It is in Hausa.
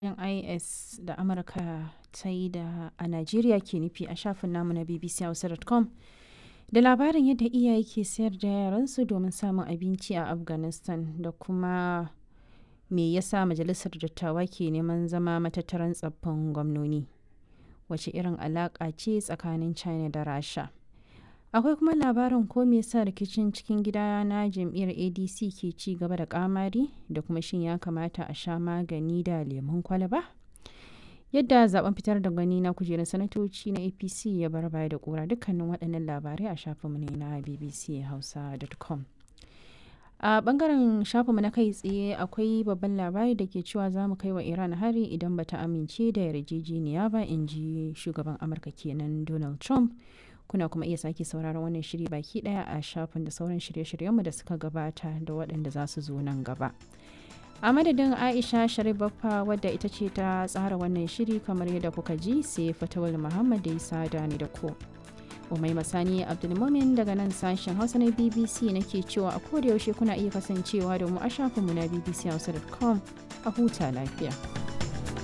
is da amurka ta yi da a najeriya ke nufi a shafin namu na bbchausa.com da labarin yadda iyaye ke sayar da yaransu domin samun abinci a afghanistan da kuma me yasa majalisar dattawa ke neman zama matattaran tsaffin gwamnoni wace irin alaƙa ce tsakanin china da rasha akwai kuma labarin ko me yasa rikicin cikin gida na jam'iyyar adc ke ci gaba da kamari da kuma shin ya kamata a sha magani da lemun kwalaba yadda zaben fitar da gani na kujerar sanatoci na apc ya bar baya da kura dukkanin waɗannan labarai a shafinmu ne na bbchausa.com a bangaren shafinmu na kai tsaye akwai babban labari da ke cewa za mu kai wa iran hari idan bata amince da yarjejeniya ba in ji shugaban amurka kenan donald trump kuna kuma iya sake sauraron wannan shiri baki daya a shafin da sauran shirye-shiryenmu da suka gabata da waɗanda za su zo nan gaba a madadin aisha sharibaffa wadda ita ce ta tsara wannan shiri kamar yadda kuka ji sai fatawal muhammad da isa da ni da ku umai masani abdulmumin daga nan sashen hausa na bbc nake cewa a koda yaushe kuna iya kasancewa da mu a shafinmu na bbchausa.com a huta lafiya